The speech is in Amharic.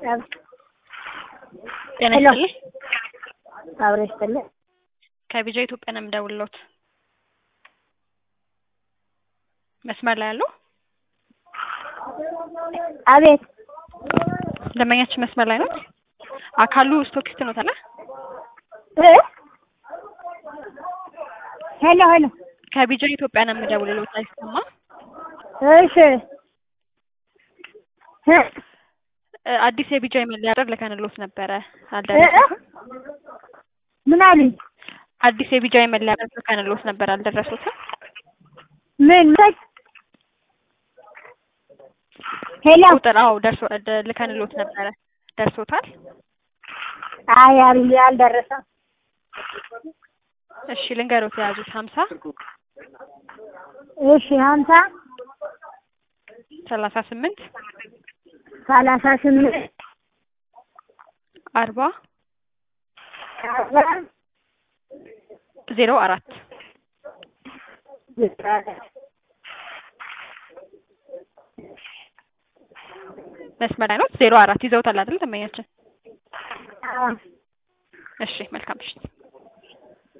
ጤና ሄሎ። ይስጥልኝ። አብሮ ይስጥልኝ። ከቢጃ ኢትዮጵያ ነው የምደውልልዎት። መስመር ላይ ያለው አቤት ደንበኛችን መስመር ላይ ነው። አካሉ ስቶኪስት ነው ታለ እ ሄሎ ሄሎ። ከቢጃ ኢትዮጵያ ነው የምደውልልዎት። አይሰማ እሺ እ እ አዲስ የቢጃ የመለያ ቁጥር ልከንልዎት ነበረ እ አልደረሱትም። ምን አሉኝ? አዲስ የቢጃ የመለያ ቁጥር ልከንልዎት ነበር አልደረሱትም። ምን ምን? ሄሎ ቁጥር አዎ ደርሶ ደ- ልከንልዎት ነበረ ደርሶታል። አይ አል- አልደረሰም። እሺ ልንገሮት የያዙት ሀምሳ እሺ ሀምሳ ሰላሳ ስምንት ሰላሳ ስምንት አርባ አርባ ዜሮ አራት መስመር ላይ ነው። ዜሮ አራት ይዘውታል አይደል ደንበኛችን? አዎ እሺ መልካም ምሽት።